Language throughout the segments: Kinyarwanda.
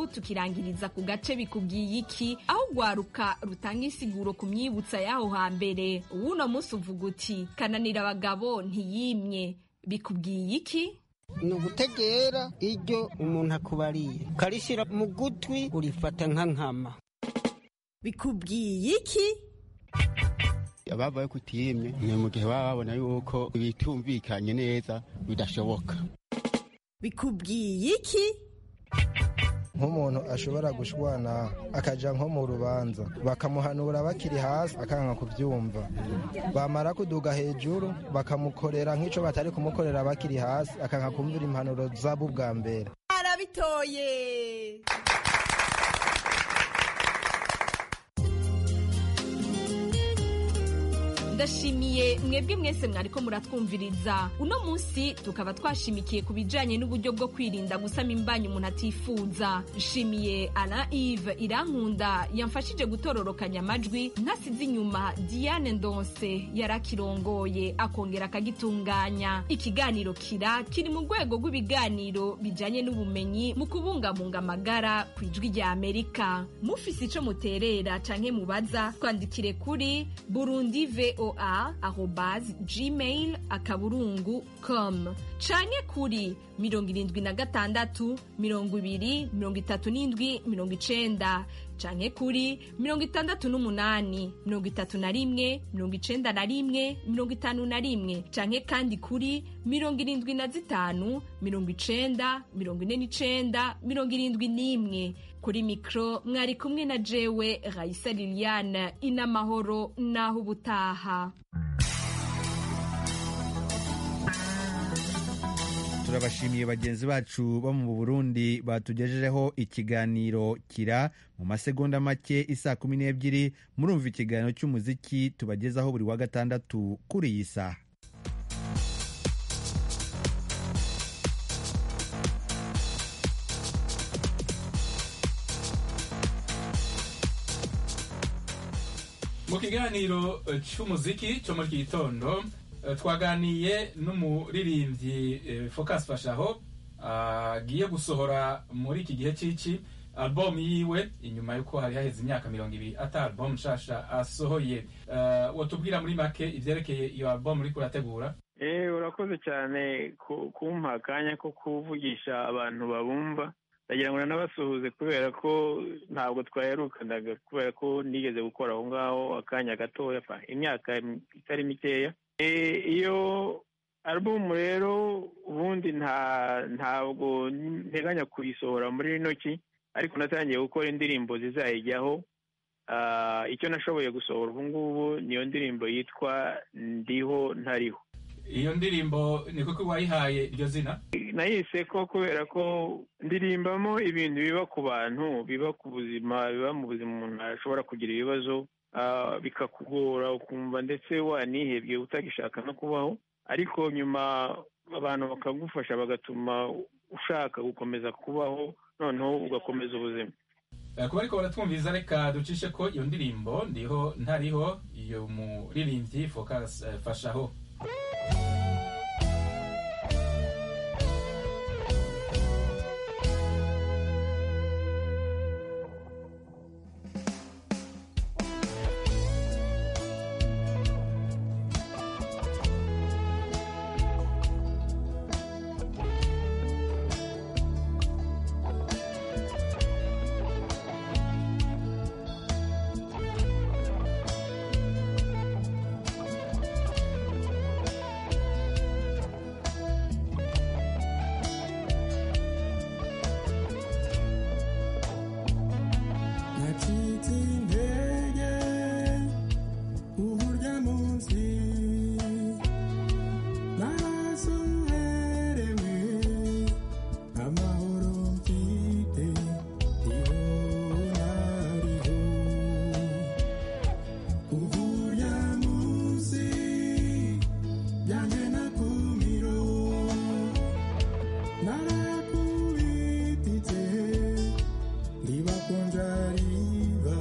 tukirangiriza ku gace bikubwiye iki aho ugwaruka rutanga insiguro ku myibutsa y'aho hambere uwuno munsi uvuga uti kananira abagabo ntiyimye bikubwiye iki ni ugutegera iryo umuntu akubariye ukarishyira mu gutwi urifata nka nkama bikubwiye iki ababaye kutiyemye ni mu gihe baba babona yuko bitumvikanye neza bidashoboka bikubwiye iki nk'umuntu ashobora gushwana akajya nko mu rubanza bakamuhanura bakiri hasi akanga kubyumva bamara kuduga hejuru bakamukorera nk'icyo batari kumukorera bakiri hasi akanga kumvira impanuro zabo ubwa mbere arabitoye ndashimiye mwebwe mwese mwariko muratwumviriza uno munsi tukaba twashimikiye ku bijanye n'uburyo bwo kwirinda gusama imbanyi umuntu atifuza nshimiye alain ive irankunda yamfashije gutororokanya amajwi ntasize inyuma diane ndonse yarakirongoye akongera akagitunganya ikiganiro kira kiri mu rwego rw'ibiganiro bijanye n'ubumenyi mu kubungabunga amagara ku ijwi rya amerika mufise ico muterera canke mubaza twandikire kuri burundi vo gmail akaburungu com canke kuri mirongo irindwi na gatandatu mirongo ibiri mirongo itatu n'indwi mirongo icenda canke kuri mirongo itandatu n'umunani mirongo itatu na rimwe mirongo icenda na rimwe mirongo itanu na rimwe canke kandi kuri mirongo irindwi na zitanu mirongo icenda mirongo ine n'icenda mirongo irindwi n'imwe kuri mikro mwari kumwe na jewe Raisa Liliane inamahoro naho ubutaha turabashimiye bagenzi bacu bo mu burundi batugejejeho ikiganiro kira mu masegonda make isa kumi n'ebyiri murumva ikiganiro cy'umuziki tubagezaho buri wa gatandatu kuri iyi saha mu kiganiro cy'umuziki cyo muri iki gitondo eh, twaganiye n'umuririmbyi eh, Focus Fashaho agiye gusohora muri iki gihe c'ici album yiwe inyuma yuko hari haheze imyaka mirongo ibiri ata album nshasha asohoye Eh, wotubwira muri make ivyerekeye iyo album uriko urategura Eh, urakoze cyane ku- kumpa akanya ko kuvugisha abantu babumva ndagira ngo nanabasuhuze kubera ko ntabwo twaherukanaga kubera ko nigeze gukora aho ngaho akanya gatoya pa imyaka itari mikeya Eh, iyo alubumu rero ubundi nta ntabwo nteganya kuyisohora muri rino ki ariko natangiye gukora indirimbo zizayijyaho Ah, icyo nashoboye gusohora ubu ngubu niyo ndirimbo yitwa ndiho ntariho iyo ndirimbo ni kuko wayihaye iryo zina nayise ko kubera ko ndirimbamo ibintu biba ku bantu biba ku buzima biba mu buzima umuntu ashobora kugira ibibazo ah, bikakugora ukumva ndetse wanihebye utagishaka no kubaho ariko nyuma abantu bakagufasha bagatuma ushaka gukomeza kubaho noneho ugakomeza ubuzima Eh, kuba ariko baratwumviriza reka ducishe ko iyo ndirimbo ndiho ntariho iyo muririmbyi Focus eh, Fashaho nacitse intege uburyo munsi n'amaraso uherewe amahoro mfite ibonariho uburyo munsi byanjye nakumiro narakubititse riba konja riba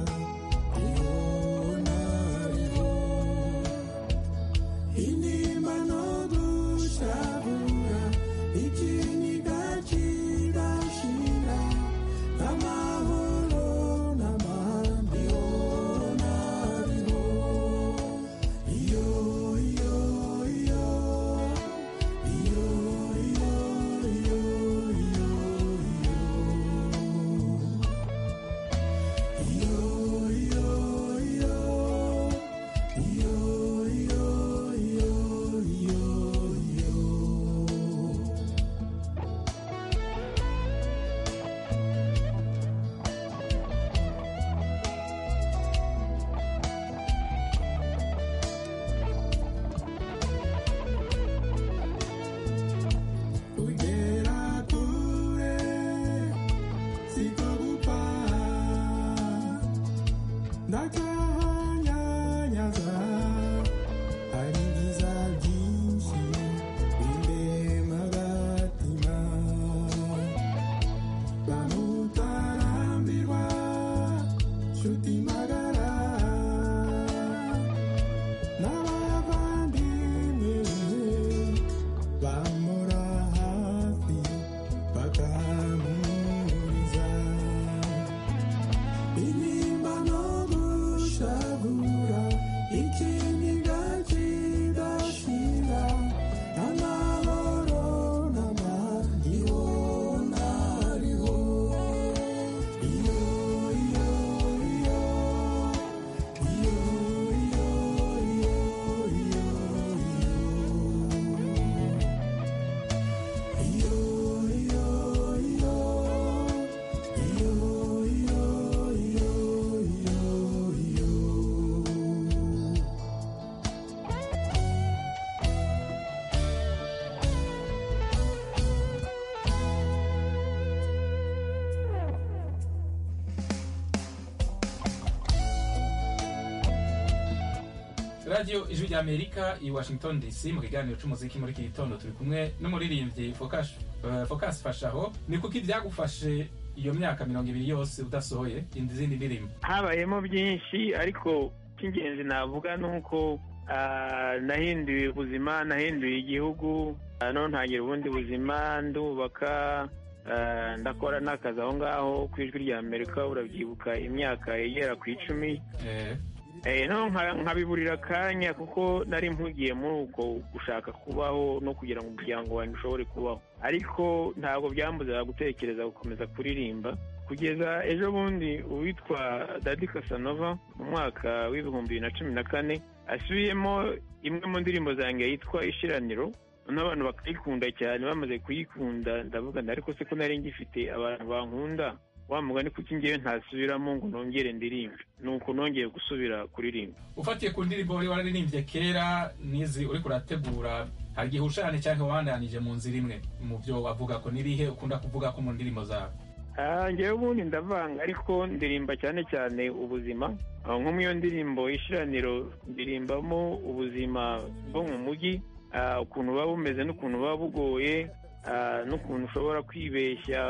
radiyo ijwi rya amerika i washington dc mu kiganiro cy'umuziki muri iki gitondo turi kumwe n'umuririmbyi Focus- eh, Focus fashaho ni kuko ibyagufashe iyo myaka mirongo ibiri yose udasohoye izindi ndirimbo habayemo byinshi ariko icy'ingenzi navuga ni uko ah, nahinduye ubuzima nahinduye igihugu ah, none ntangira ubundi buzima ndubaka ah, ndakora n'akazi aho ngaho ku ijwi rya amerika urabyibuka imyaka igera ku icumi Eh, Eh, no nka- nkabiburira akanya kuko nari mpugiye muri uko gushaka kubaho no kugira ngo umuryango wanjye ushobore kubaho ariko ntabwo byambuzaga gutekereza gukomeza kuririmba kugeza ejo bundi uwitwa dadi kasanova mu mwaka w'ibihumbi bibiri na cumi na kane asubiyemo imwe mu ndirimbo zanjye yitwa ishiraniro n'abantu bakayikunda cyane bamaze kuyikunda ndavuga nti, ariko se ko nari ngifite abantu bankunda wa mugani kuko njyewe ntasubiramo ngo nongere ndirimbe ni uko nongeye gusubira kuririmba ufatiye ku ndirimbo wari wararirimbye kera n'izi uri kurategura hari igihe ushane cyangwa wandanije mu nzira imwe mu byo wavuga ko nirihe ukunda kuvuga ko mu ndirimbo zawe Ah, njyewe ubundi ndavanga ariko ndirimba cyane cyane ubuzima Ah, nko mu iyo ndirimbo y'ishiraniro ndirimbamo ubuzima bwo mu mujyi ah, ukuntu buba bumeze n'ukuntu buba bugoye ah, n'ukuntu ushobora kwibeshya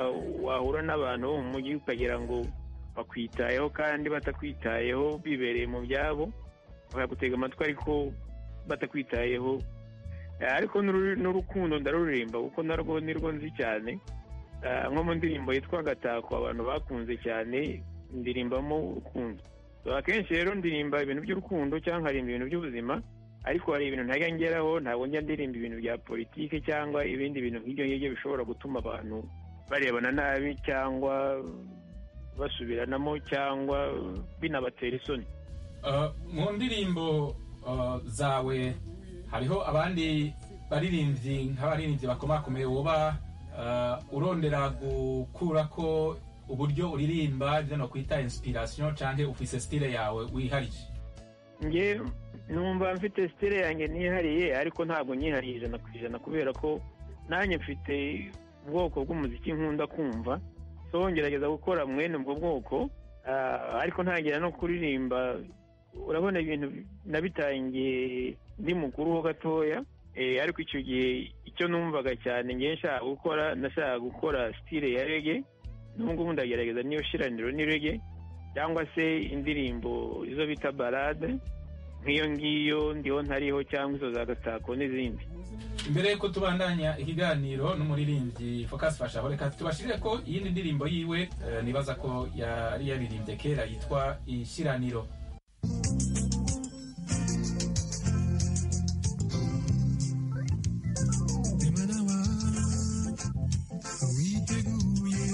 wahura n'abantu bo mu mujyi ukagira ngo bakwitayeho kandi batakwitayeho bibereye mu byabo bakagutega amatwi ariko batakwitayeho Ah, ariko n'uru- n'urukundo ndaruririmba kuko narwo nirwo nzi cyane Ah, nko mu ndirimbo yitwa agatako abantu bakunze cyane ndirimbamo urukundo So, akenshi rero ndirimba ibintu by'urukundo cyangwa nkarimba ibintu by'ubuzima ariko hari ibintu ntajya ngeraho ntabwo njya ndirimba ibintu bya politiki cyangwa ibindi bintu nk'ibyo ngibyo bishobora gutuma abantu barebana nabi cyangwa basubiranamo cyangwa binabatera isoni Eh, mu ndirimbo eh, zawe hariho abandi baririmbyi nk'abaririmbyi bakomakomeye woba eh, urondera gukurako uburyo uririmba ibyo nokwita inspiration cyangwa ufise style yawe wihariye nge numva mfite sitire yanjye nihariye ariko ntabwo nyihariye ijana ku ijana kubera ko nanjye mfite ubwoko bw'umuziki nkunda kumva so ngerageza gukora mwene ubwo bwoko ah, ariko ntangira no kuririmba urabona ibintu nabitangiye ndi mukuru ho gatoya eh, ariko icyo gihe icyo numvaga cyane ngewe nshaka gukora nashakaga gukora sitire ya rege n'ubu ngubu ndagerageza niyo shiraniro ni rege cyangwa se indirimbo izo bita barade nk'iyo ngiyo ndiho ntariho cyangwa izo za gatako n'izindi imbere yuko tubandanya ikiganiro n'umuririmbyi Focus Fashaho reka tubashirire ko iyindi ndirimbo yiwe eh, nibaza ko yari yaririmbye kera yitwa ishiraniro mwana wanjye witeguye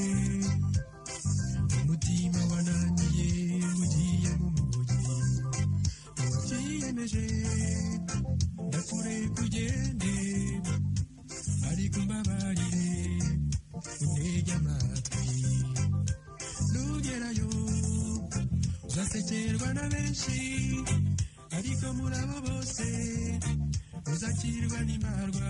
umutima wananiye ugiye mu mujyi wabyiyemeje ndakure kugende ariko mbabarire untege amatwi nugerayo uzasekerwa na benshi ariko muri abo bose uzakirwa n'imbarwa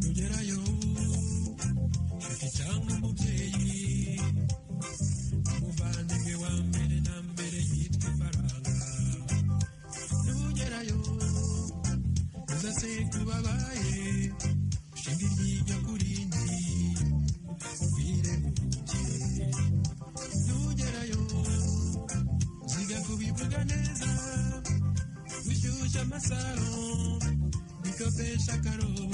tugerayo ifi cyangwa umubyeyi umuvandimwe wa mbere na mbere yitwa ifaranga nugerayo uzase kubabaye ushinga iryijya ku rindi ugwire ubuke nugerayo ziga kubivuga neza gushyushya amasaro bikopesha akarobo Thank you.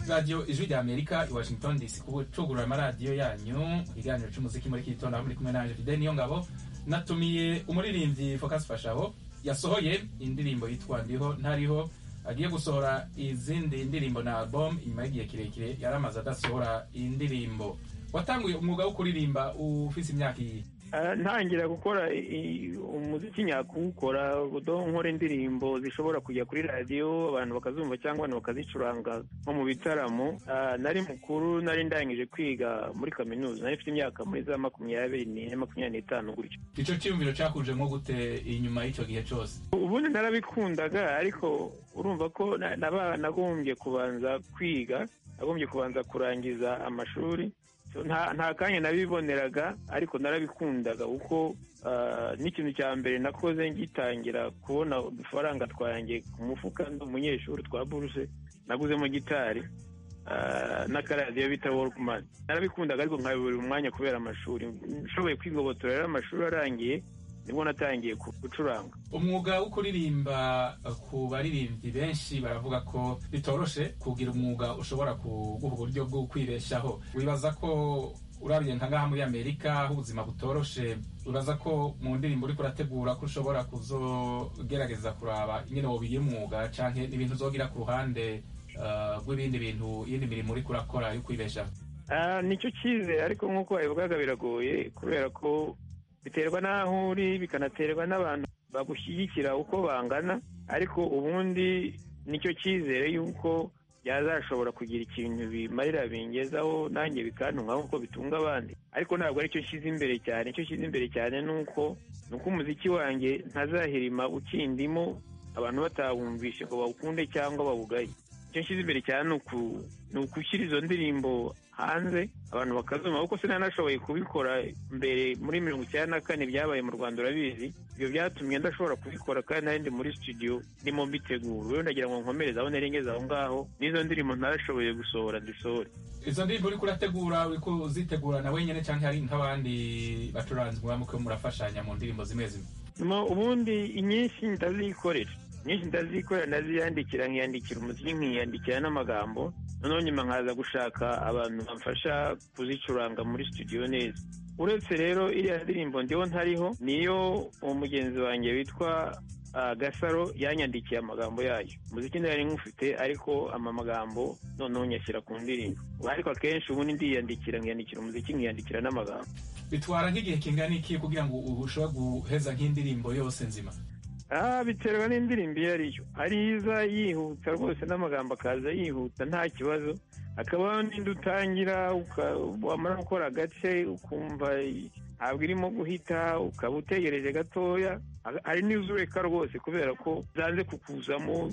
radiyo ijwi rya amerika i washington dc gucugurura amaradiyo yanyu iganiro cy'umuziki muri iki gitondo aho muri kumwe na angelide niyo ngabo natumiye umuririmbyi focus fashaho yasohoye indirimbo yitwa ndiho ntariho agiye gusohora izindi ndirimbo na album inyuma y'igihe kirekire yari amaze adasohora indirimbo watanguye umwuga wo kuririmba ufite imyaka iyi ntangira gukora umuziki nyakuwukora nkora indirimbo zishobora kujya kuri radiyo abantu bakazumva cyangwa abantu bakazicuranga nko mu bitaramo nari mukuru nari ndangije kwiga muri kaminuza nari mfite imyaka muri za makumyabiri n'ine makumyabiri n'itanu gutyo icyo cyiyumviro cyakunje nko gute inyuma y'icyo gihe cyose ubundi narabikundaga ariko urumva ko nagombye kubanza kwiga nagombye kubanza kurangiza amashuri nta kanya nabiboneraga ariko narabikundaga kuko n'ikintu cya mbere nakoze ngitangira kubona udufaranga twanjye ku mufuka ndi umunyeshuri twa buruse naguzemo gitari n'akaradiyo bita worumani narabikundaga ariko nkabibura umwanya kubera amashuri nshoboye kwigobotora rero amashuri arangiye nibwo natangiye gucuranga umwuga wo kuririmba ku baririmbyi benshi baravuga ko bitoroshe kugira umwuga ushobora kuguha uburyo bwo kwibeshaho wibaza ko urabye nka ngaha muri amerika aho ubuzima butoroshe uraza ko mu ndirimbo uri kurategura ko ushobora kuzogerageza kuraba nyine wobiye umwuga cyangwa n'ibintu uzogira ku ruhande rw'ibindi bintu iyindi mirimo uri kurakora yo kwibeshaho nicyo cyize ariko nk'uko wabivugaga biragoye kubera ko biterwa n'aho uri bikanaterwa n'abantu bagushyigikira uko bangana ariko ubundi nicyo cyizere yuko byazashobora kugira ikintu bimarira bingezaho nanjye bikantunga nk'uko bitunga abandi ariko ntabwo aricyo nshyize imbere cyane icyo nshyize imbere cyane ni uko ni uko umuziki wanjye ntazahirima ukindimo abantu batawumvishe ngo bawukunde cyangwa bawugaye icyo nshyize imbere cyane ni ugushyira izo ndirimbo hanze abantu bakazuma kuko sinanashoboye kubikora mbere muri mirongo icyenda na kane byabaye mu rwanda urabizi ibyo byatumye ndashobora kubikora kandi nari ndi muri studio ndimo mbitegura rero ndagira ngo nkomereze aho nerengeze aho ngaho n'izo ndirimbo ntarashoboye gusohora dusohore izo ndirimbo uri kurategura uri kuzitegura na wenyine cyangwa hari nk'abandi bacuranzi mubamuke murafashanya mu ndirimbo zimwe zimwe ubundi inyinshi ndazikorera nyinshi ndazikorera ndaziyandikira nkiyandikira umuziki nkiyandikira n'amagambo noneho nyuma nkaza gushaka abantu bamfasha kuzicuranga muri studio neza uretse rero iriya ndirimbo ndiho ntariho niyo umugenzi wanjye witwa gasaro yanyandikiye amagambo yayo umuziki nari nk'ufite ariko ama magambo noneho nyashyira ku ndirimbo ariko akenshi ubundi ndiyandikira nkiyandikira umuziki nkiyandikira n'amagambo bitwara nk'igihe kingana iki kugira ngo ushobore guheza nk'indirimbo yose nzima aha biterwa n'indirimbo iyo ari yo hari iza yihuta rwose n'amagambo akaza yihuta nta kibazo hakaba n'indi utangira wamara gukora agace ukumva ntabwo irimo guhita ukaba utegereje gatoya hari n'izo ureka rwose kubera ko zanze kukuzamo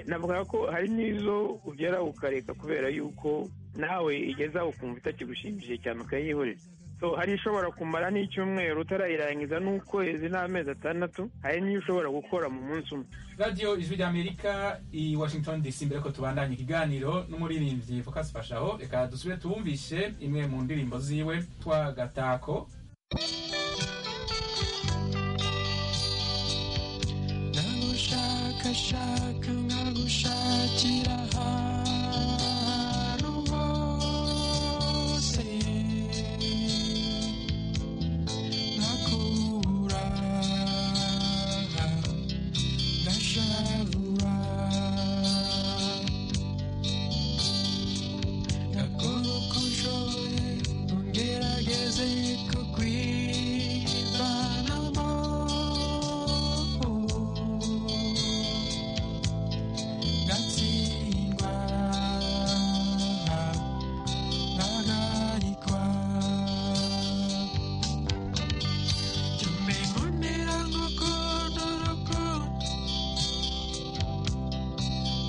navuga ko hari n'izo ugera ukareka kubera yuko nawe igeze aho ukumva itakigushimishije cyane ukayihorera so hari ishobora kumara n'icyumweru utarayirangiza n'ukwezi n'amezi atandatu hari n'iyo ushobora gukora mu munsi umwe radiyo ijwi ry'amerika i washington dc mbere ko tubandanya ikiganiro n'umuririmbyi focus fashaho reka dusubire tuwumvishe imwe mu ndirimbo ziwe twa gatako nagushakashaka nkagushakira ahantu hose nakubura ngashavura ndakora uko nshoboye ngerageze kukwivanamo ngatsindwa naganikwa tumemonera ngokondo rukundo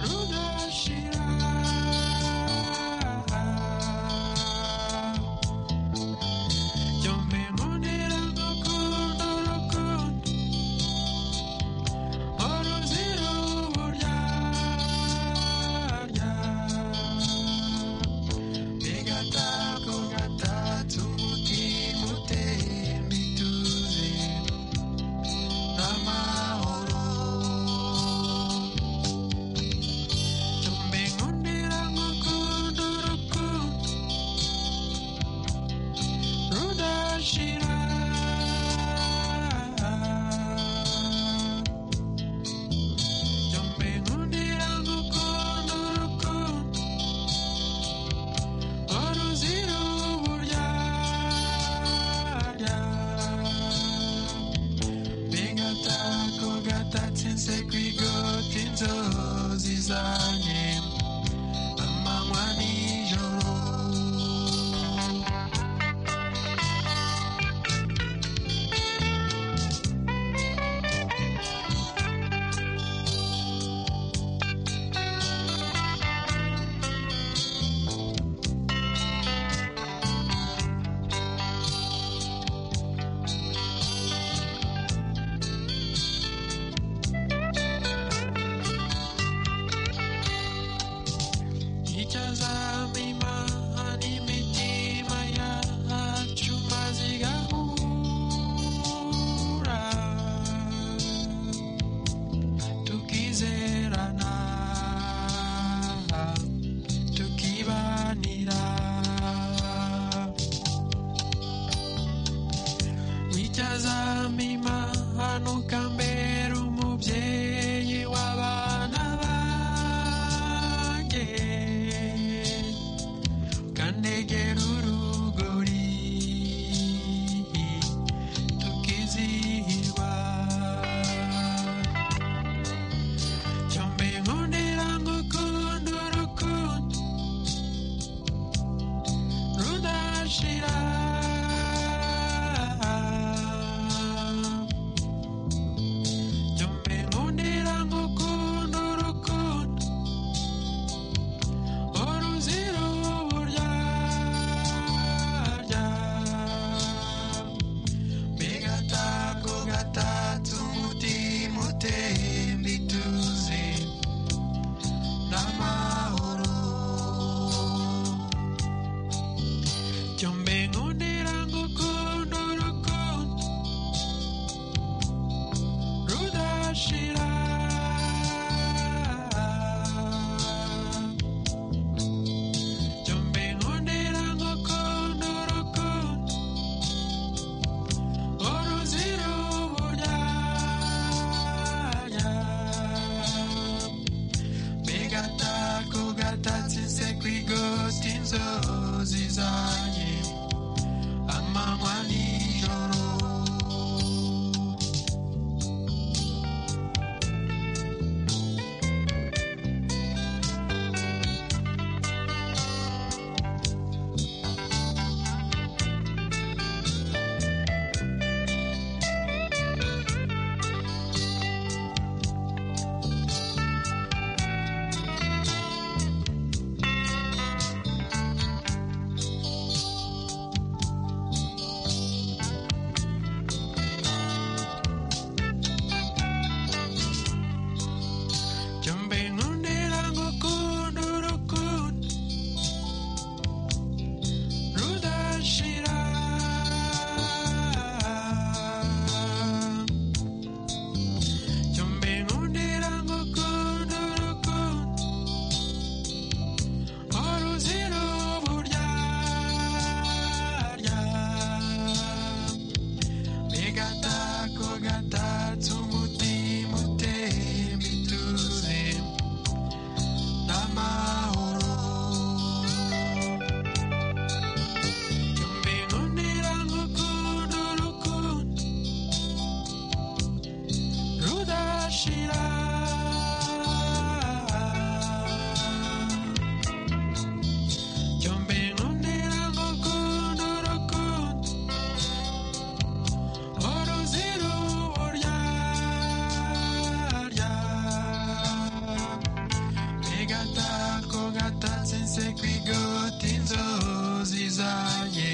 rugashira tumemonera ngokondo rukundo uruzira uburyarya bigatako gatatse umutima utemba ituze n'amahoro tumbe nkundira ngukunda urukundo rudashira tumbe nkundira ngukunda urukundo uruzira uburyarya bigatako gatatsinze kwigota inzozi zanjye amanywa n'ijoro itazama imana imitima yacu maze igahura tukizerana tukibanira itazama imana ukambera umubyeyi w'abana banjye kanegera urugori tukizihirwa cyombe nkundira ngukunda urukundo rudashira cyombe nkundira ngukunda urukundo uruzira uburyarya bigatako gatatse umutima utemba ituze n'amahoro cyombe nkunda zanye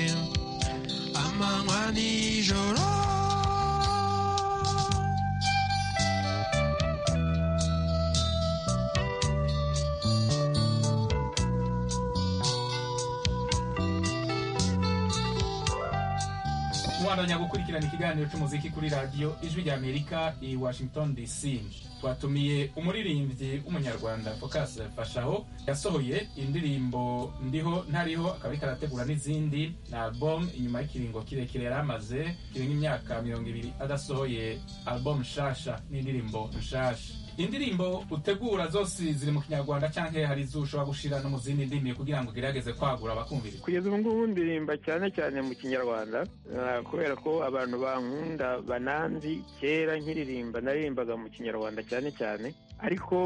amanywa n'ijoro mubandanya gukurikirana ikiganiro cy'umuziki kuri radiyo ijwi ry'amerika i washington dc twatumiye umuririmbyi w'umunyarwanda focus fashaho yasohoye indirimbo ndiho ntariho akaba ariko arategura n'izindi na album inyuma y'ikiringo kirekire yari amaze kirenga imyaka mirongo ibiri adasohoye album nshasha n'indirimbo nshasha indirimbo utegura zose ziri mu kinyarwanda cyangwa hari izo ushobora gushira no mu zindi ndimi kugira ngo ugerageze kwagura abakumviriza kugeza ubu ngubu ndirimba cyane cyane mu kinyarwanda ah, kubera ko abantu bankunda bananzi kera nkiririmba naririmbaga mu kinyarwanda cyane cyane ariko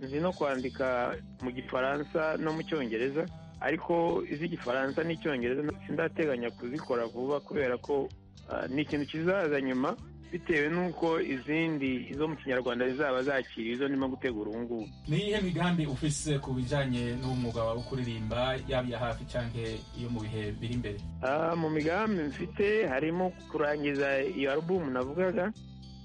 nzi no kwandika mu gifaransa no mu cyongereza ariko iz'igifaransa n'icyongereza sindateganya kuzikora vuba kubera ko ah, ni ikintu kizaza nyuma bitewe n'uko izindi zo mu kinyarwanda zizaba zakiriye izo ndimo gutegura ubu ngubu ni iyihe migambi ufise ku bijanye n'umwuga wawe wo kuririmba yaba iya hafi cyangwa iyo mu bihe biri imbere Ah, mu migambi mfite harimo kurangiza iyo alubumu navugaga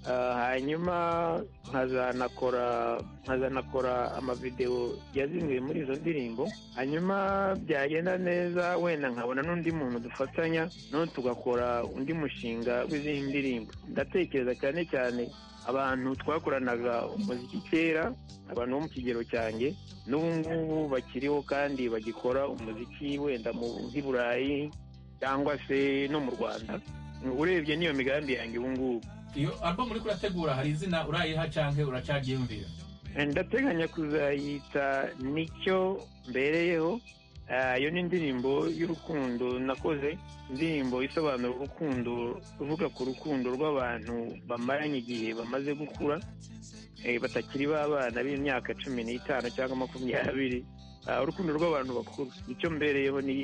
Ah, hanyuma nkazanakora nkazanakora amavidewo yazinduye muri izo ndirimbo hanyuma byagenda neza wenda nkabona n'undi muntu dufatanya none tugakora undi mushinga w'izindi ndirimbo ndatekereza cyane cyane abantu twakoranaga umuziki kera abantu bo mu kigero cyanjye n'ubu ngubu bakiriho kandi bagikora umuziki wenda mu nk'i burayi cyangwa se no mu rwanda urebye n'iyo migambi yanjye ubu ngubu iyo album uriko urategura hari izina urayiha canke uracaryiyumvira ndateganya kuzayita nicyo mbereyeho Ah, iyo ni indirimbo y'urukundo nakoze indirimbo isobanura urukundo uvuga ku rukundo rw'abantu bamaranye igihe bamaze gukura eh, batakiri b'abana b'imyaka cumi n'itanu cyangwa makumyabiri Ah, urukundo rw'abantu bakuru nicyo mbereyeho ni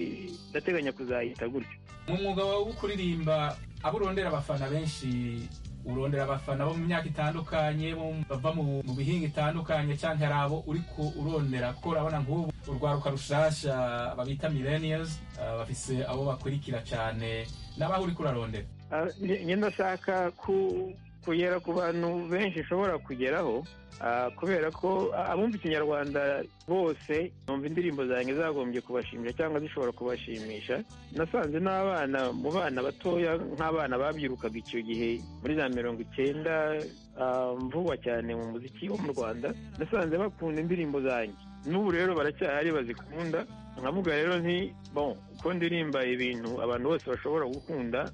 ndateganya kuzayita gutyo mu mwuga wawe wo kuririmba abo urondera abafana benshi urondera abafana bo mu myaka itandukanye bo mu- bava mu mu bihinga itandukanye cyangwa hari abo uriko urondera kuko urabona nk'ubu urwaruka rushasha babita millennials ah, bafise abo bakurikira cyane n'abaho uriko urarondera Ah, nge- nge ndashaka ku- kugera ku bantu benshi nshobora kugeraho ah, kubera ko ah, abumva ikinyarwanda bose numva indirimbo zanjye zagombye kubashimisha cyangwa zishobora kubashimisha nasanze n'abana mu bana batoya nk'abana babyirukaga icyo gihe muri za mirongo icyenda ah, vuba cyane mu muziki wo mu rwanda nasanze bakunda indirimbo zanjye n'ubu rero baracyahari bazikunda nkavuga rero nti bon ko ndirimba ibintu abantu bose bashobora gukunda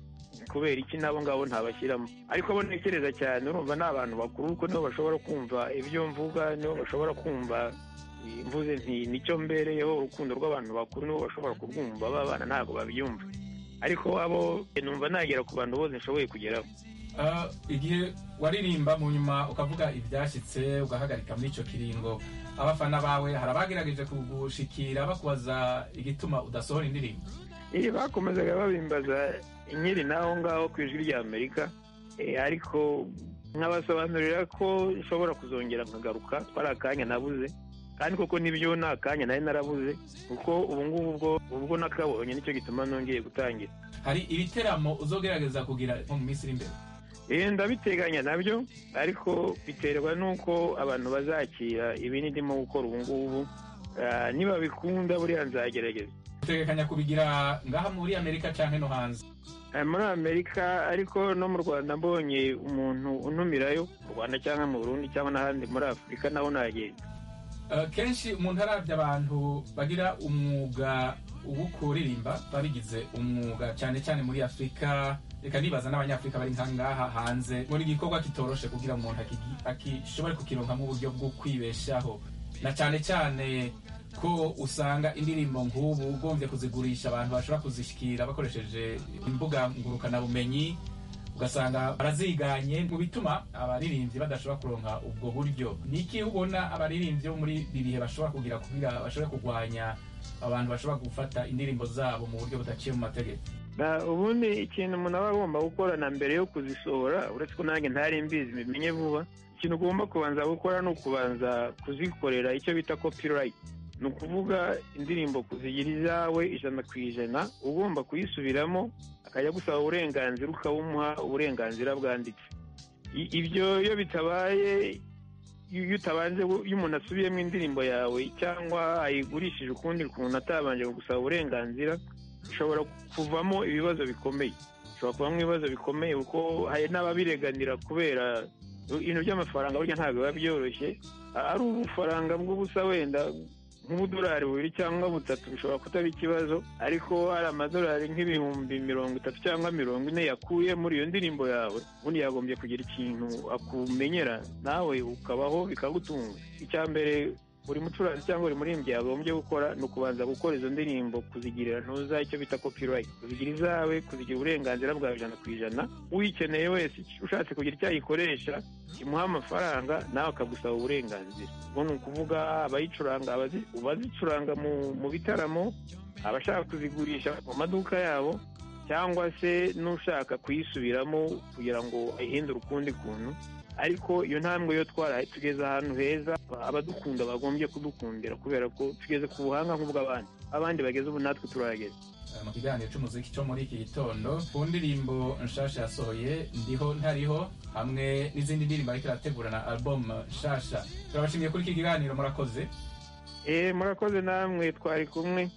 kubera iki nabo ngabo ntabashyiramo ariko abo ntekereza cyane urumva ni abantu bakuru kuko nibo bashobora kumva ibyo mvuga nibo bashobora kumva eh, mvuze nti nicyo mbereyeho urukundo rw'abantu bakuru nibo bashobora kurwumva babana ntabwo babyumva ariko abo eh, numva nagera ku bantu bose nshoboye kugeraho Ah, igihe waririmba mu nyuma ukavuga ibyashyitse ugahagarika muri icyo kiringo abafana bawe hari abagerageje kugushikira bakubaza igituma udasohora indirimbo Eh, bakomezaga babimbaza inkeri n'aho ngaho ku ijwi ry'amerika Eh, ariko nkabasobanurira ko nshobora kuzongera nkagaruka ko ari akanya nabuze kandi koko nibyo ni akanya nari narabuze kuko ubu ngubu ubwo ubwo nakabonye nicyo gituma nongeye gutangira hari ibiteramo uzogerageza kugira nko mu minsi iri imbere Eh, ndabiteganya nabyo ariko biterwa n'uko abantu bazakira ibi ndimo gukora ubu ngubu Ah, nibabikunda buriya nzagerageza utegekanya kubigira ngaha muri amerika cyangwa no hanze Eh, muri amerika ariko no mu rwanda mbonye umuntu untumirayo mu rwanda cyangwa mu burundi cyangwa n'ahandi muri afurika naho nagenda Eh, kenshi umuntu arabye abantu bagira umwuga wo kuririmba babigize umwuga cyane cyane muri afurika reka nibaza n'abanyafurika bari nka ngaha hanze ngo ni igikorwa kitoroshe kugira umuntu akigi- akishobore kukironka nk'uburyo bwo kwibeshaho na cyane cyane ko usanga indirimbo nk'ubu ugombye kuzigurisha abantu bashobora kuzishyikira bakoresheje imbuga ngurukanabumenyi ugasanga baraziganye mu bituma abaririmbyi badashobora kuronka ubwo buryo ni iki ubona abaririmbyi bo muri ibi bihe bashobora kugira kugira bashobore kurwanya abantu bashobora gufata indirimbo zabo mu buryo budaciye mu mategeko Na- ubundi ikintu umuntu aba agomba gukora na mbere yo kuzisohora uretse ko nanjye ntari mbizi bimenye vuba ikintu ugomba kubanza gukora ni ukubanza kuzikorera icyo bita copyright ni ukuvuga indirimbo kuzigira izawe ijana ku ijana uba ugomba kuyisubiramo akajya gusaba uburenganzira ukabumuha uburenganzira bwanditse I- ibyo iyo bitabaye iyo iyo utabanje gu- iyo umuntu asubiyemo indirimbo yawe cyangwa ayigurishije ukundi kuntu atabanje gusaba uburenganzira ushobora kuvamo ibibazo bikomeye ushobora kuvamo ibibazo bikomeye kuko hari n'ababireganira kubera ibintu by'amafaranga burya ntabwo biba byoroshye ari ubufaranga bw'ubusa wenda nk'ubudolari bubiri cyangwa butatu bishobora kutaba ikibazo ariko hari amadolari nk'ibihumbi mirongo itatu cyangwa mirongo ine yakuye muri iyo ndirimbo yawe ubundi yagombye kugira ikintu akumenyera nawe ukabaho bikagutunga icya mbere buri mucuranzi cyangwa buri muririmbyi yagombye gukora ni ukubanza gukora izo ndirimbo kuzigirira ntuza icyo bita copyright kuzigira izawe kuzigira uburenganzira bwawe ijana ku ijana uyikeneye wese ushatse kugira icyo ayikoresha kimuha amafaranga nawe akagusaba uburenganzira ubwo ni ukuvuga abayicuranga abazi- abazicuranga mu- mu bitaramo abashaka kuzigurisha mu maduka yabo cyangwa se n'ushaka kuyisubiramo kugira ngo ayihindure ukundi kuntu ariko iyo ntambwe yo twaraye tugeze ahantu heza abadukunda bagombye kudukundira kubera ko tugeze ku buhanga nk'ubw'abandi abandi bageze ubu natwe turahageze Eh, mu kiganiro cy'umuziki cyo muri iki gitondo ku ndirimbo nshasha yasohoye ndiho ntariho hamwe n'izindi ndirimbo ariko irategura na album nshasha turabashimiye kuri iki kiganiro murakoze eee murakoze namwe twari kumwe